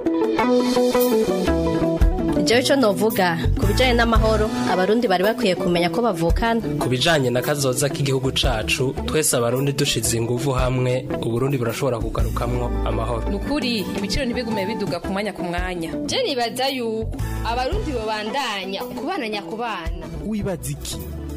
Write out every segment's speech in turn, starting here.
jewe ico novuga ku bijanye n'amahoro abarundi bari bakwiye kumenya ko bavukana ku bijanye na kazoza k'igihugu cacu twese abarundi dushize inguvu hamwe uburundi burashobora kugarukamwo amahoro nukuri ibiciro ntibigume biduga ku mwanya ku mwanya je nibaza yuko abarundi bobandanya kubana nyakubana wibaza iki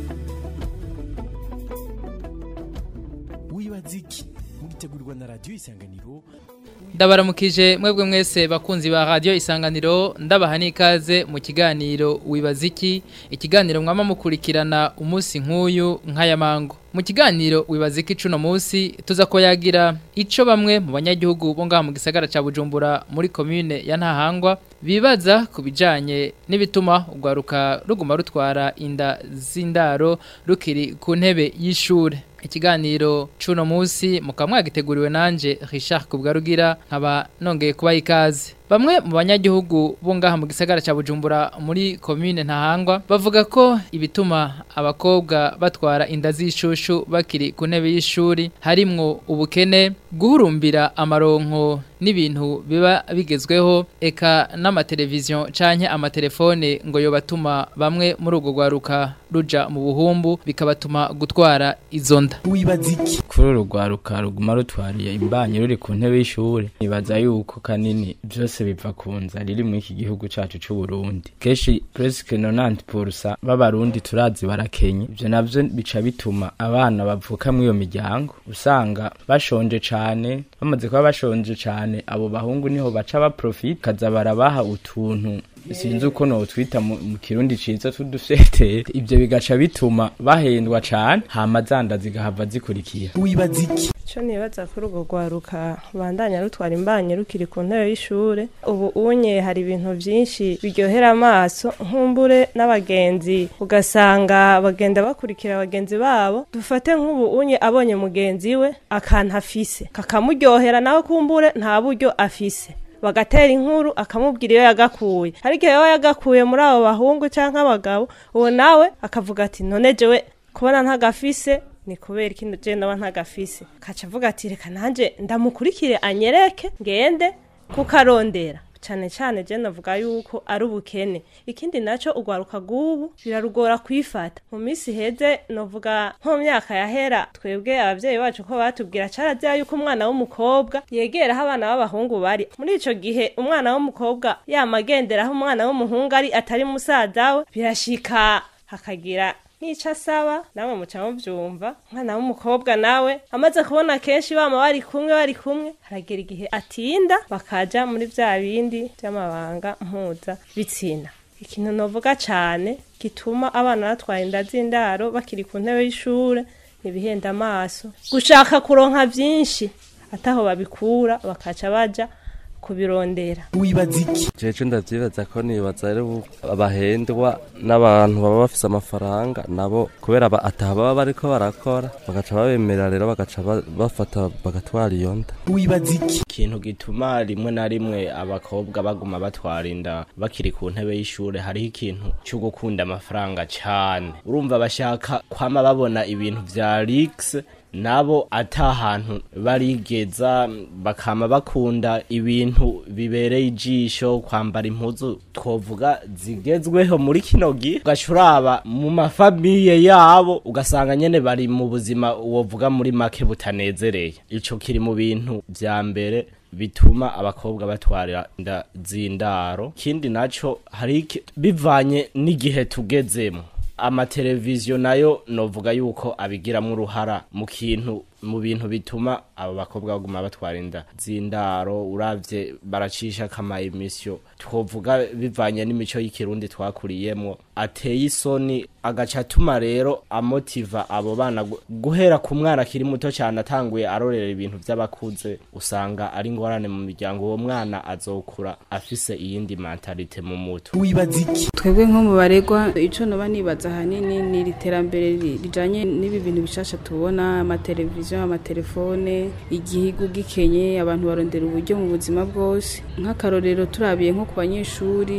wibaza iki mugitegurirwa na radiyo isanganiro ndabaramukije mwebwe mwese bakunzi ba radio isanganiro ndabaha n'ikaze mu kiganiro wibaza iki ikiganiro mwama mukurikirana umunsi nk'uyu nk'aya mango mu kiganiro wibaza iki cuno munsi tuza ko yagira ico bamwe mu banyagihugu bo ngaha mu gisagara ca Bujumbura muri commune ya Ntahangwa bibaza ku bijanye n'ibituma ugwaruka ruguma rutwara inda z'indaro rukiri ku ntebe y'ishure ikiganiro cuno munsi mukamwagiteguriwe nanje Richard Kubgarugira nkaba nongeye kuba ikaze Bamwe mu banyagihugu bo ngaha mu gisagara ca Bujumbura muri commune Ntahangwa bavuga ko ibituma abakobwa batwara inda z'ishushu bakiri ku ntebe y'ishuri harimwo ubukene guhurumbira amaronko n'ibintu biba bigezweho eka n'amateleviziyo canke amatelefone ngo yo batuma bamwe muri urwo rwaruka ruja mu buhumbu bikabatuma gutwara izo nda wibaza iki kuri uru rwaruka ruguma rutwariye imbanyi ruri ku ntebe y'ishuri nibaza yuko kanini byose biva ku nzara iri muri iki gihugu cacu c'u Burundi kenshi presque 90% b'abarundi turazi barakenye ivyo navyo bica bituma abana bavuka muri iyo miryango usanga bashonje cane bamaze kuba bashonje cane abo bahungu niho baca baprofit kaza barabaha utuntu sinzi uko notwita mu mu kirundi ciza tudufete ivyo bigaca bituma bahendwa cane hama zanda zigahava zikurikira wibaza iki Ico nibaza kuri urwo rwaruka bandanya rutwara imbanyi rukiri ku ntebe y'ishure ubu unye hari ibintu vyinshi biryohera amaso nkumbure n'abagenzi ugasanga bagenda bakurikira bagenzi babo dufate nk'ubu unye abonye mugenzi we akantu afise kakamuryohera nawe kumbure nta buryo afise bagatera inkuru akamubwira iyo yagakuye ariko iyo yagakuye muri abo bahungu canke abagabo uwo nawe akavuga ati none jewe kubona ntagafise ni kubera ikindi je ndaba ntagafise kaca avuga ati reka nanje ndamukurikire anyereke ngende kuko arondera cane cane je navuga yuko ari ubukene ikindi naco ugwaruka gubu birarugora kwifata mu misi heze novuga nko mu myaka yahera twebwe abavyeyi bacu ko batubwira carazira yuko umwana w'umukobwa yegera aho abana b'abahungu bari muri ico gihe umwana w'umukobwa yama agendera aho umwana w'umuhungu ari atari musaza we birashika hakagira nk'ico asaba namwe muca muvyumva umwana w'umukobwa nawe amaze kubona kenshi bama bari kumwe bari kumwe haragera igihe atinda bakaja muri vya bindi vy'amabanga mpuza bitsina ikintu novuga cane gituma abana batwara inda z'indaro bakiri ku ntebe y'ishure ntibihenda amaso gushaka kuronka vyinshi ataho babikura bakaca baja kubirondera wibaza iki jeje ndavyibaza ko nibaza rero abahendwa n'abantu baba bafise amafaranga nabo kubera ba- ataha baba bariko barakora bagaca babemera rero bagaca ba- bafata bagatwara iyo nda wibaza iki ikintu gituma rimwe na rimwe abakobwa baguma batwara inda bakiri ku ntebe y'ishure hariho ikintu cyo gukunda amafaranga cane urumva bashaka kwama babona ibintu vya rix nabo ata hantu barigeza bakama bakunda ibintu bibereye ijisho kwambara impuzu twovuga zigezweho muri kino gihe ugaca uraba mu mafamiye yabo ugasanga nyene bari mu buzima wovuga muri make butanezereye ico kiri mu bintu vya mbere bituma abakobwa batwara inda z'indaro ikindi naco hari iki- bivanye n'igihe tugezemo amateleviziyo nayo novuga yuko abigiramwo uruhara mu kintu mu bintu bituma abo bakobwa baguma batwara inda z'indaro uravye baracisha kama emisiyo twovuga bivanye n'imico y'ikirundi twakuriyemwo ateye isoni agaca atuma rero amotiva abo bana gu- guhera ku mwana akiri muto cyane atanguye arorera ibintu vy'abakuze usanga ari ingorane mu miryango uwo mwana azokura afise iyindi mentalite mu mutwe wibaza iki twebwe nko mu baregwa ico noba nibaza ahanini ni iri terambere ri- rijanye n'ibi bintu bishasha tubona amateleviziyo amatelefone igihugu gikenye abantu barondera uburyo mu buzima bwose nk'akarorero turabiye nko ku banyeshuri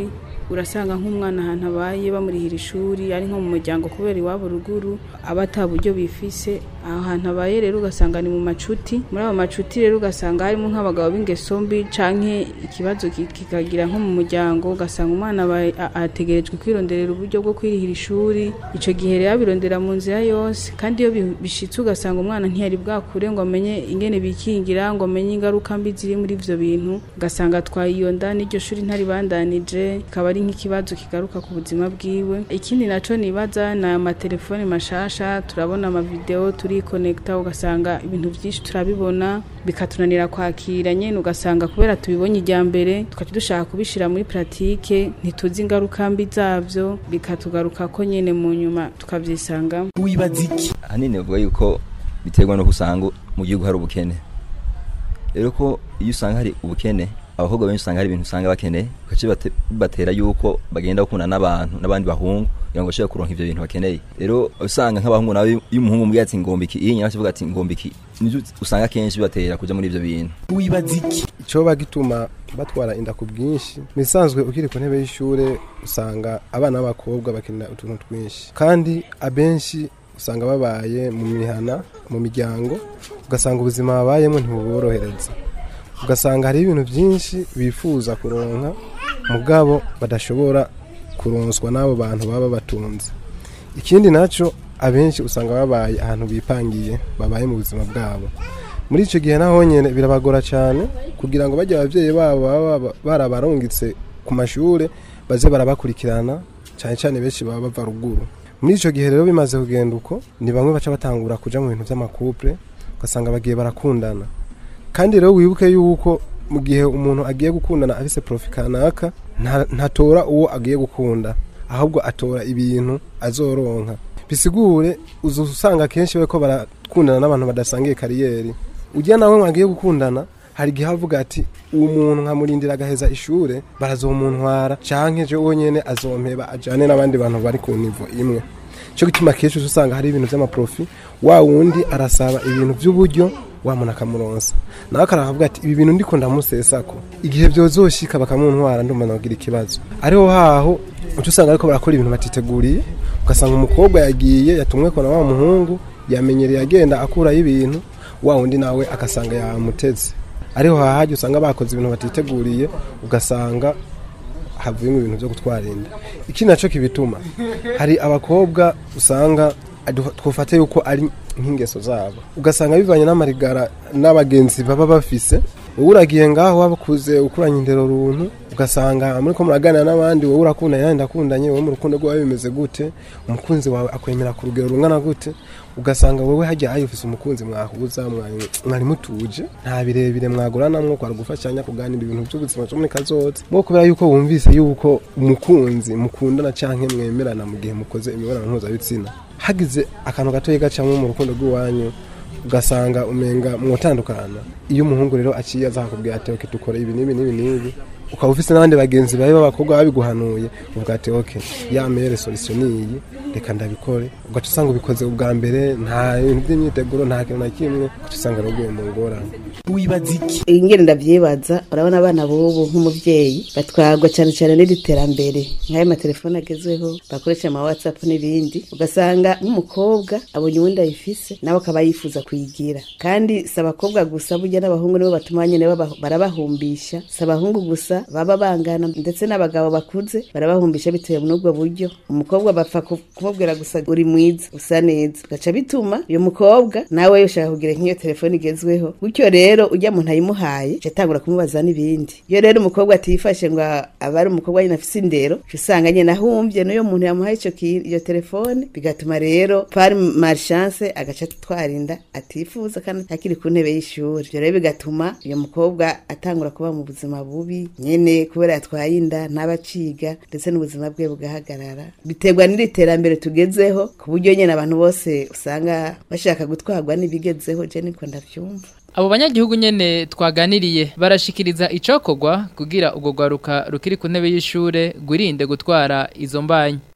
urasanga nk'umwana ahantu abaye bamurihira ishuri ari nko mu muryango kubera iwabo ruguru aba ata buryo bifise aho hantu abaye rero ugasanga ni mu macuti muri abo macuti rero ugasanga harimo nk'abagabo b'ingeso mbi canke ikibazo ki- kikagira nko mu muryango ugasanga umwana abaye- a- ategerejwe kwironderera uburyo bwo kwirihira ishuri ico gihe rero abirondera mu nzira yose kandi iyo bi- bishitse ugasanga umwana ntiyari bwakure ngo amenye ingene bikingira ngo amenye ingaruka mbi ziri muri ivyo bintu ugasanga atwaye iyo nda n'iryo shuri ntaribandanije ikaba ari nk'ikibazo kigaruka ku buzima bwiwe ikindi naco nibaza ni amatelefone mashasha turabona amavideo turikonekta ugasanga ibintu vyinshi turabibona bikatunanira kwakira nyene ugasanga kubera tubibonye ijya mbere tukaca dushaka kubishira muri pratike ntituzi ingaruka mbi zavyo bikatugaruka ko nyene mu nyuma tukavyisangamo wibaza iki ahanini bavuga yuko biterwa no usanga mu gihugu hari ubukene rero ko iyo usanga hari ubukene abakobwa benshi usanga hari ibintu usanga bakeneye gace bibatera yuko bagenda bakunda n'abantu n'abandi bahungu kugira ngo bashobore kuronka ivyo bintu bakeneye rero usanga nk'abahungu nawe iyo umuhungu mubwiye ati ngombiki iyo nyina avuga ati ngombiki nivyo usanga kenshi bibatera kuja muri ivyo bintu wibaza iki icoba gituma batwara inda ku bwinshi misanzwe ukiri ku ntebe y'ishure usanga abana b'abakobwa bakenera utuntu twinshi kandi abenshi usanga babaye mu mihana mu miryango ugasanga ubuzima babayemo ntibuborohereza ugasanga hariho ibintu byinshi bifuza kuronka mugabo badashobora kuronswa n'abo bantu baba batunze ikindi nacyo abenshi usanga babaye ahantu bipangiye babaye mu buzima bwabo muri icyo gihe naho nyine birabagora cyane kugira ngo bajye ababyeyi babo baba barabarungitse ku mashuri baze barabakurikirana cyane cyane benshi baba bava ruguru muri icyo gihe rero bimaze kugenda uko ni bamwe baca batangura kuja mu bintu by'amakupure ugasanga bagiye barakundana kandi rero wibuke yuko mu gihe umuntu agiye gukundana afise profi kanaka nta- ntatora uwo agiye gukunda ahubwo atora ibintu azoronka bisigure uza usanga kenshi bariko barakundana n'abantu badasangiye kariyeri ujya nawe mwagiye gukundana hari igihe avuga ati uwo muntu nkamurindira agaheza ishure barazomuntwara canke je wonyene azompeba ajane n'abandi bantu bari ku nivo imwe cyo gituma kenshi uza usanga hari ibintu by'amaprofi wa wundi arasaba ibintu by'uburyo wa muntu akamuronsa nawe akaravuga ati ibi bintu ndiko ndamusesako igihe byozoshika bakamuntwara ndumva nagira ikibazo ariho haho uca usanga ariko barakora ibintu batiteguriye ugasanga umukobwa yagiye yatumwe ko na wa muhungu yamenyereye agenda akurayo ibintu wa wundi nawe agasanga yamuteze ariho hahajya usanga bakoze ibintu batiteguriye ugasanga havuyemo ibintu byo gutwara inda iki nacyo kibituma hari abakobwa usanga adu- twufate yuko ari nk'ingeso zabo ugasanga bivanye n'amarigara n'abagenzi baba bafise wowe uragiye ngaho wabakuze ukuranye indero runtu ugasanga muri ko muraganira n'abandi wowe urakundanye nanjye ndakundanye wowe mu rukundo rwawe bimeze gute umukunzi wawe akwemera ku rugero rungana gute ugasanga wowe hajya hari ufise umukunzi mwahuza mwari- mwari mutuje nta birebire mwaguranamwo kwari gufashanya kuganira ibintu by'ubuzima bwo muri kazoza mwo kubera yuko wumvise yuko umukunzi mukundana canke mwemerana mu gihe mukoze imibonano mpuzabitsina hagize akantu gatoya gacamwo mu rukundo rw'iwanyu ugasanga umenga mwotandukana iyo umuhungu rero aciye aza akakubwira ati oke dukora ibi n'ibi n'ibi n'ibi ukaba ufise n'abandi bagenzi bawe b'abakobwa babiguhanuye uvuga ati oke ya mere solution niyi reka ndabikore ugaca usanga ubikoze ubwa mbere nta bintu by'imyiteguro nta kintu na kimwe ugaca usanga ruguye mu ngorane wibaza iki ingene ndavyibaza urabona abana bobo nk'umuvyeyi batwarwa cyane cyane n'iri terambere nk'ayo matelefone agezweho bakoresha ama whatsapp n'ibindi ugasanga nk'umukobwa abonye uwundi ayifise nawe akaba yifuza kuyigira kandi si abakobwa gusa burya n'abahungu nibo batuma nyene baba- barabahumbisha si abahungu gusa baba bangana ndetse n'abagabo bakuze barabahumbisha bitewe n'ubwo buryo umukobwa bapfa ku- kumubwira gusa uri mwiza usa neza gaca bituma uyu mukobwa nawe ushaka kugira nk'iyo telefone igezweho gutyo rero ujya muntu ayimuhaye aca atangura kumubaza n'ibindi iyo rero umukobwa atifashe ngo aba ari umukobwa nyine afise indero uca usanga nyine ahumbye n'uyo muntu yamuhaye ico ki- iyo telefone bigatuma rero par malchance agaca atwara inda atifuza kandi akiri ku ntebe y'ishuri ibyo rero bigatuma uyu mukobwa atangura kuba mu buzima bubi nyene kubera yatwaye inda ntabaciga ndetse n'ubuzima bwe bugahagarara biterwa n'iri terambere tugezeho ku buryo nyene abantu bose usanga bashaka gutwarwa n'ibigezeho je niko ndavyumva Abo banyagihugu nyene twaganiriye barashikiriza icokorwa kugira ubwo gwaruka rukiri ku ntebe y'ishure gwirinde gutwara izo mbanyi.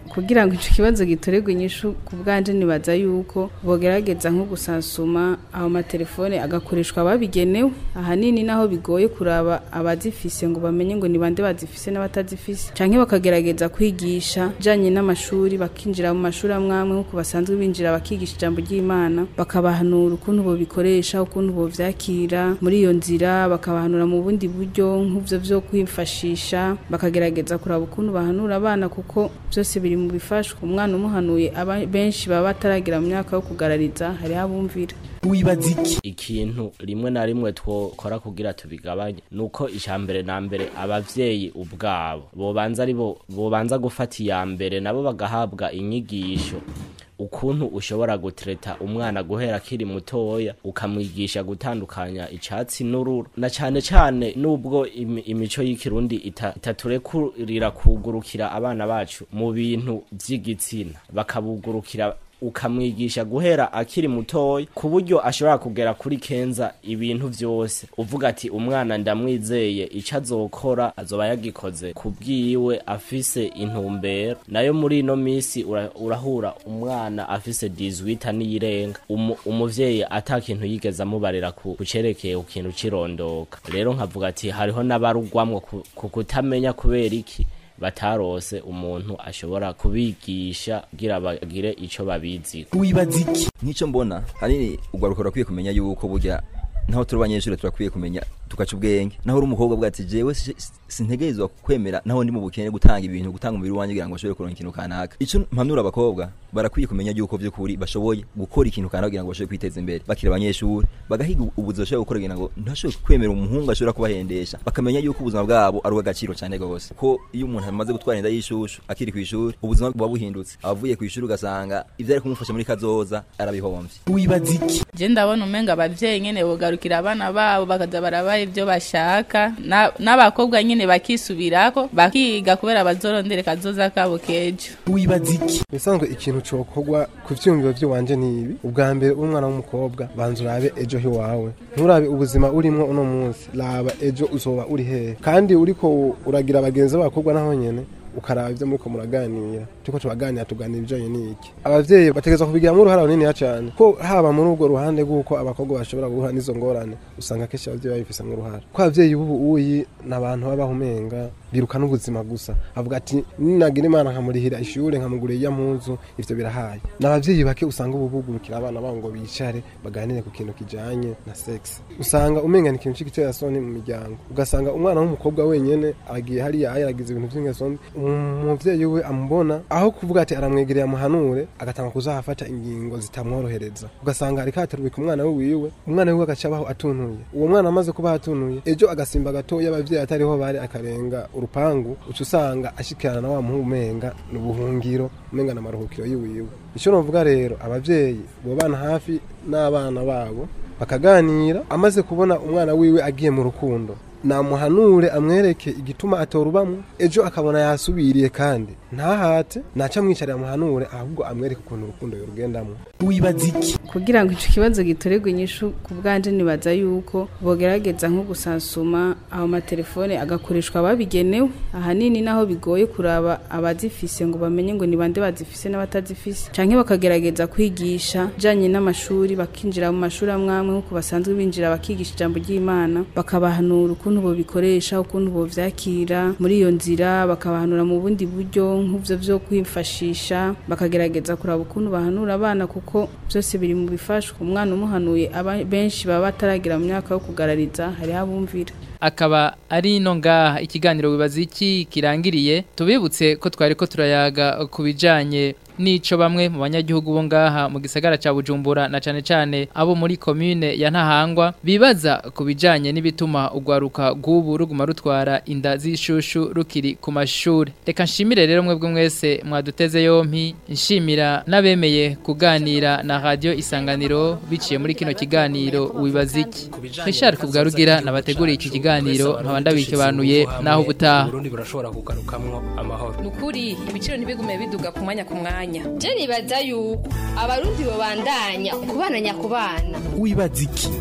kugira ngo ico kibazo gitorerwe inyishu ku bwanje nibaza yuko bogerageza nko gusansuma aho matelefone agakoreshwa babigenewe ahanini naho bigoye kuraba abazifise ngo bamenye ngo ni bande bazifise n'abatazifise canke bakagerageza kwigisha janye n'amashuri bakinjira mu mashuri amwe amwe nkuko basanzwe binjira bakigisha ijambo ry'Imana bakabahanura ukuntu bobikoresha ukuntu bovyakira muri iyo nzira bakabahanura mu bundi buryo nk'uvyo vyo kwifashisha bakagerageza kuraba ukuntu bahanura abana kuko byose biri mu bifashwa umwana umuhanuye aba benshi baba bataragira mu myaka yo kugarariza hariho abumvira wibaza iki ikintu rimwe na rimwe twokora kugira tubigabanye nuko ijambere na mbere abavyeyi ubwabo bobanza ari bo bobanza gufata iya mbere nabo bagahabwa inyigisho ukuntu ushobora gutereta umwana guhera akiri mutoya ukamwigisha gutandukanya icatsi n'ururu na cane cane nubwo imi- imico y'ikirundi ita- itaturekurira kugurukira abana bacu mu bintu vy'igitsina bakabugurukira ukamwigisha guhera akiri mutoya ku buryo ashobora kugera kuri kenza ibintu vyose uvuga ati umwana ndamwizeye ico azokora azoba yagikoze ku bwiwe afise intumbero nayo muri ino misi ura- urahura umwana afise 18 niyirenga umu, umuvyeyi ata kintu yigeze amubarira ku kucerekeye ku kintu cirondoka rero nkavuga ati hariho n'abarugwamwo ku, ku kutamenya kubera iki batarose umuntu ashobora kubigisha kugira bagire ico babizi wibaza iki nk'icyo mbona hanini ugwaruka rurakwiye kumenya yuko burya naho turi abanyeshuri turakwiye kumenya tugaca ubwenge naho uri umukobwa bwa ati jewe si- si- sintegerezwa kwemera naho ndi mu bukene gutanga ibintu gutanga umubiri wanjye kugira ngo bashobore kuronka ikintu kanaka icyo mpanura abakobwa barakwiye kumenya yuko by'ukuri bashoboye gukora ikintu kanaka kugira ngo bashobore kwiteza imbere bakiri abanyeshuri bagahiga ubuzima bashobora gukora kugira ngo ntashobore kwemera umuhungu ashobora kubahendesha bakamenya yuko ubuzima bwabo ari ubw'agaciro cyane rwose ko iyo umuntu amaze gutwara inda y'ishushu akiri ku ishuri ubuzima buba buhindutse abavuye ku ishuri ugasanga ibyo ari kumufasha muri kazoza arabihombye wibaza iki je ndabona umenga abavyeyi nyene bogarukira abana babo bakaza barabaha ivyo bashaka Na- n'abakobwa nyene bakisubirako bakiga kubera bazorondere kazoza kabo kejo wibaza iki bisanzwe ikintu cokorwa ku vyumviro vy'iwanje ni ibi ubwa mbere uri umwana w'umukobwa banza urabe ejo hiwawe nturabe ubuzima urimwo uno munsi raba ejo uzoba uri hehe kandi uriko uragira abagenzi b'abakobwa naho nyene ukaraba ivyo muriko muraganira turiko turaganira tuganira ibijanye n'iki abavyeyi bategerezwa kubigiramo uruhara runiniya cane ko haba muri urwo ruhande rw'uko abakobwa bashobora guhura n'izo ngorane usanga kenshi abavyeyi babifisemwo uruhara ko abavyeyi b'ubu uyi ni abantu babaho umenga biruka n'ubuzima gusa avuga ati ninagira imana nkamurihira ishure nkamugurira iya mpuzu ivyo birahaye ni abavyeyi bake usanga ubu bugurukira abana babo ngo bicare baganire ku kintu kijanye na sex usanga umenga ni ikintu c'igiterasoni mu miryango ugasanga umwana w'umukobwa wenyene aragiye hariya yaragize ibintu vy'ingeso mbi umuvyeyi we amubona aho kuvuga ati aramwegereye amuhanure agatanga kuzahafata ingingo zitamworohereza ugasanga ariko aterubika umwana we wiwe umwana wiwe agaca abaho atunuye uwo mwana amaze kuba atunuye ejo agasimba gatoya abavyeyi atariho bari akarenga urupangu uca usanga ashikirana na wa muhungu umenga ni ubuhungiro umenga na maruhukiro yiwiwe ico novuga rero abavyeyi bobana hafi n'abana babo bakaganira amaze kubona umwana wiwe agiye mu rukundo namuhanure amwereke igituma atorubamwo ejo akabona yasubiriye kandi ntahate naca amwicarira amuhanure ahubwo amwereke ukuntu urukundo yorugendamwo wibaza iki kugira ngo ico kibazo gitorerwe inyishu ku bwanje nibaza yuko bogerageza nko gusansuma aho matelefone agakoreshwa babigenewe ahanini naho bigoye kuraba abazifise ngo bamenye ngo ni bande bazifise n'abatazifise canke bakagerageza kwigisha janye n'amashuri bakinjira mu mashuri amwe amwe nkuko basanzwe binjira bakigisha ijambo ry'Imana bakabahanura ukuntu bobikoresha ukuntu bovyakira muri iyo nzira bakabahanura mu bundi buryo nk'uvyo vyo kwifashisha bakagerageza kuraba ukuntu bahanura abana kuko byose biri mu bifashwa umwana umuhanuye aba benshi baba bataragira mu myaka yo kugarariza hariho abumvira akaba ari ino ngaha ikiganiro wibaza iki kirangiriye tubibutse ko twari ko turayaga ku bijanye nico bamwe mu banyagihugu bo ngaha mu gisagara ca Bujumbura na cane cane abo muri commune ya Ntahangwa bibaza ku bijanye n'ibituma ugwaruka gubu ruguma rutwara inda z'ishushu rukiri ku mashuri reka nshimire rero mwebwe mwese mwaduteze yompi nshimira n'abemeye kuganira na radio isanganiro biciye muri kino kiganiro wibaza iki Richard Kubwarugira nabateguriye iki kiganiro nkaba ndabikibanuye naho ubutaha Burundi burashobora kugarukamwo amahoro nukuri ibiciro ntibigume biduga ku mwanya ku mwanya je nibaza yuko abarundi babandanya kubana nyakubana wibaza iki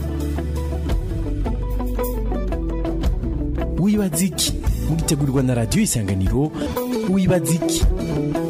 wibaza iki mugitegurirwa na radiyo isanganiro wibaza iki